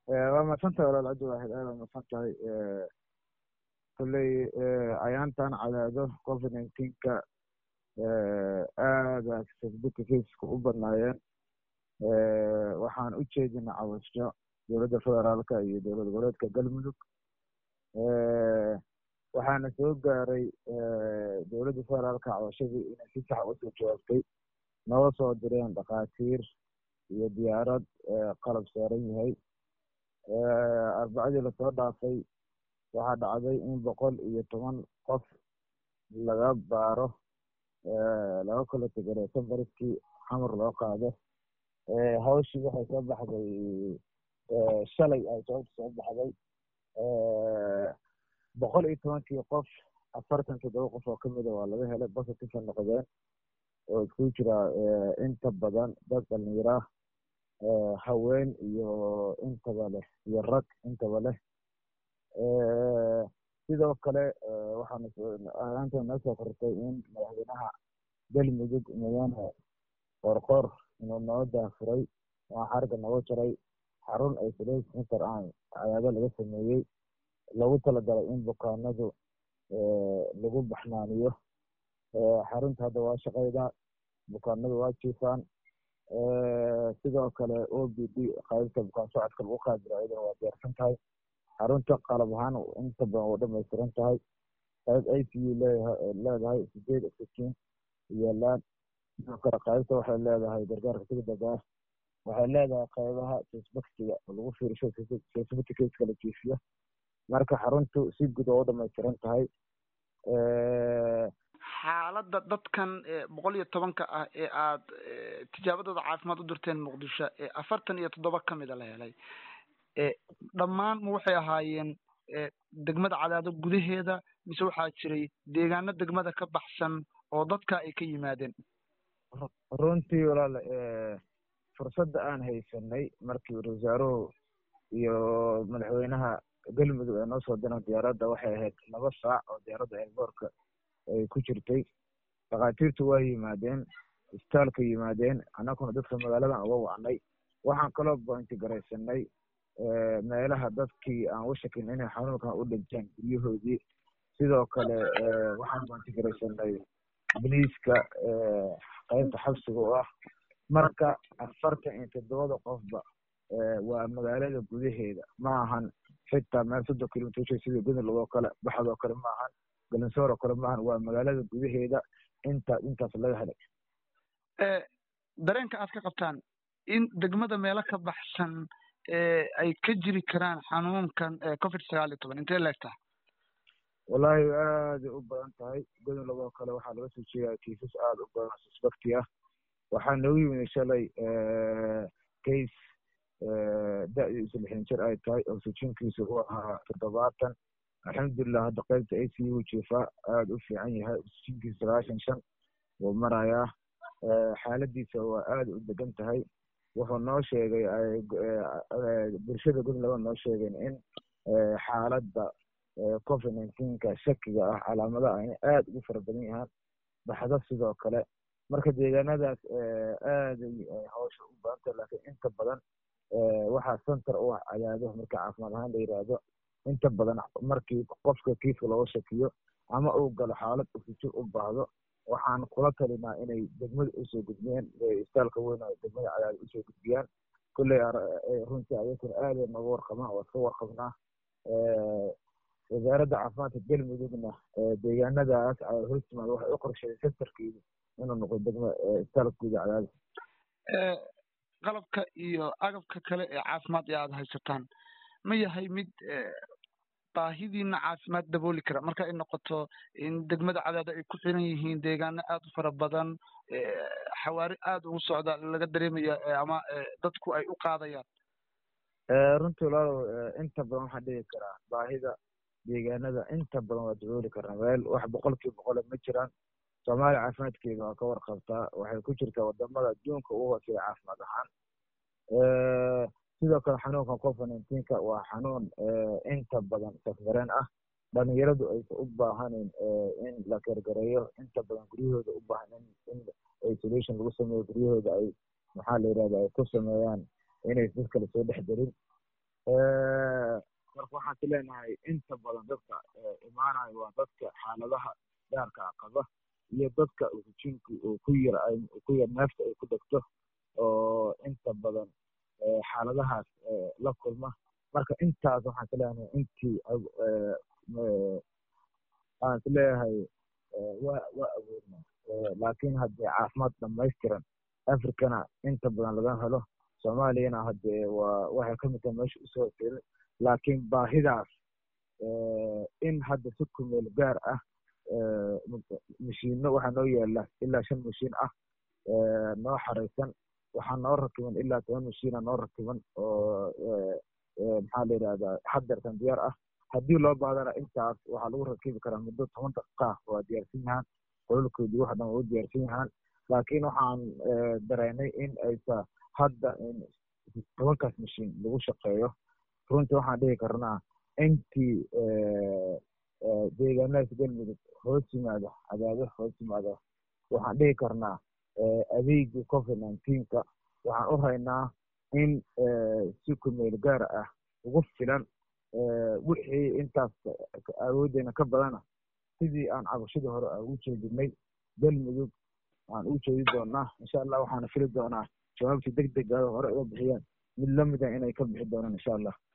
waa mahadsan tahay walaal cabdi waaxid aad waa mahadsan tahay kolley ayaantan cadaado covid nineteenka aada facebooka caseska u badnaayeen waxaan u jeedina cabasho dowladda federaalka iyo dowlad goboleedka galmudug waxaana soo gaaray dowladda federaalka cabashadii inay si sax usoo jawaabtay noo soo direen dhakhaatiir iyo diyaarad qalab saaran yahay arbacadii lasoo dhaafay waxaa dhacday in boqol iyo toban qof laga baaro laga kala tegare safarskii xamar loo qaado hawshii waxay soo baxday shalay ay sababta soo baxday boqol iyo tobankii qof afartan toddoba qof oo kamida waa laga helay positive noqdeen oo isku jira inta badan dad dhalinyara haween iyo intaba leh iyo rag intaba leh sidoo kale waxaanaanta noo soo kortay in madaxweynaha galmudug mudane qoorqoor inuu noo daafuray oo xarga nooga jaray xarun isolation center aan cadaado laga sameeyey lagu talagalay in bukaanadu lagu baxnaaniyo xarunta hadda waa shaqeyda bukaanadu waa jiifaan sidoo kale o b d qaybta bukaan socodka lagu qaadiro iyadana waa diyaarsan tahay xarunta qalab ahaan inta badan waa dhamaystiran tahay qayb i c u leedahay sideed oxygen yaalaan sidoo kale qaybta waxay leedahay gargaarka degdega ah waxay leedahay qaybaha facebookiga oo lagu fiirisho facebookcaseka la jiifiyo marka xaruntu si guud oo u dhamaystiran tahay xaaladda dadkan boqol iyo tobanka ah ee aada tijaabadooda caafimaad u dirteen muqdisho ee afartan iyo toddoba kamida la helay dhammaan ma waxay ahaayeen degmada cadaado gudaheeda mise waxaa jiray deegaano degmada ka baxsan oo dadka ay ka yimaadeen runtii walaal fursadda aan haysanay markii wasaaruhu iyo madaxweynaha galmudug ay noo soo direen diyaaradda waxay ahayd laba saac oo diyaaradda airboortka ay ku jirtay dhakhaatiirtu waa yimaadeen isbitaalka yimaadeen annaguna dadka magaaladan uga wacnay waxaan kaloo bointi garaysanay meelaha dadkii aan u shakin inay xanuunkan u dhinteen guryahoodii sidoo kale waxaan bointi garaysanay biliiska qaybta xabsiga oo ah marka afartan iyo toddobada qofba waa magaalada gudaheeda ma ahan xitaa meel soddon kilomitr sida godolag oo kale baxad oo kale ma ahan galansoor oo kale ma ahan waa magaalada gudaheeda inta intaas laga helay dareenka aad ka qabtaan in degmada meelo ka baxsan ay ka jiri karaan xanuunkan covid sagaal iyo toban intee leeg tahay wallahi aaday u badan tahay godolag oo kale waxaa laga soo jeedaa kiisas aada u badan suspecti ah waxaa noogu yimid shalay case da-diisu lixdan jir ay tahay oxygenkiisa uu ahaa toddobaatan alxamdulilah hadda qaybta a c u jiifaa aada u fiican yahay oxygenkiisa sagaashan shan wuu marayaa xaaladiisa waa aada u degan tahay wuxuu noo sheegay bulshada godolag noo sheegeen in xaaladda covid nineteenka shakiga ah calaamadaha inay aada ugu fara badan yahaan baxdo sidoo kale marka deegaanadaas aaday hawsha u badantah laakiin inta badan waxaa center u ah cadaado markii caafimaad ahaan la yiraahdo inta badan markii qofka kiiska looga shakiyo ama uu galo xaalad oxygen u baahdo waxaan kula talinaa inay degmada usoo gudbiyaan isbitaalka weyn oo degmada cadaado usoo gudbiyaan kolley runtii ayakuna aaday nooga warqabaan waa iska warqabnaa wasaaradda caafimaadka galmudugna deegaanadaas hostimaad waxay u qorsheeyay sectorkeedu inuu noqdo degma isbitaalka guud cadaado qalabka iyo agabka kale ee caafimaad ee aada haysataan ma yahay mid baahidiina caafimaad dabooli kara marka ay noqoto in degmada cadaado ay ku xiran yihiin deegaano aada u fara badan xawaari aada ugu socda laga dareemaya ama dadku ay u qaadayaan runtii walaalow inta badan waxaan dhigi karaa baahida deegaanada inta badan waa dabooli karaa meel wax boqolkiiba boqole ma jiraan soomaaliya caafimaadkeeda waa ka warqabtaa waxay ku jirtaa wadamada adduunka ugu hooseeya caafimaad ahaan sidoo kale xanuunkan covid nineteenka waa xanuun inta badan safmareen ah dhalinyaradu aysan u baahanin in la gargareeyo inta badan guryahooda u baahan in isolation lagu sameeyo guryahooda ay maxaa la yirahda ay ku sameeyaan inay dad kale soo dhex gelin marka waxaan ku leenahay inta badan dadka imaanayo waa dadka xaaladaha gaarka qaba iyo dadka hujinku uu ku yar ku yar neefta ay ku degto oo inta badan xaaladahaas la kulma marka intaas waxaan ku leenahay intii aan is leeyahay waa waa awoodna laakiin haddii caafimaad dhamaystiran africana inta badan laga helo soomaaliyana haddee waa waxay ka mid tahay meesha usoo tirin laakiin baahidaas in hadda si kumeel gaar ah mashiino waxaa noo yaala ilaa shan mashiin ah noo xaraysan waxaa noo rakiban ilaa toban mashiina noo rakiban oo maxaa la yidhahdaa hadeertan diyaar ah haddii loo baadana intaas waxaa lagu rakibi karaa muddo toban daqiiqa waa diyaarsan yahaan qololkoodii wax dhan waa u diyaarsan yahaan laakiin waxaan dareynay in aysa hadda tobankaas mashiin lagu shaqeeyo runtii waxaan dhihi karnaa intii deegaanadaas galmudug hoos yimaada cadaado hoos yimaada waxaan dhihi karnaa adeegii covid nineteenka waxaan u haynaa in si kumeel gaar ah ugu filan wixii intaas awooddeena ka badana sidii aan cabashadii hore aan ugu jeedinay galmudug aan ugu jeedi doonaa insha allah waxaana fili doonaa jawaabtii deg dega hore uga bixiyeen mid lamida inay ka bixi doonaan insha allah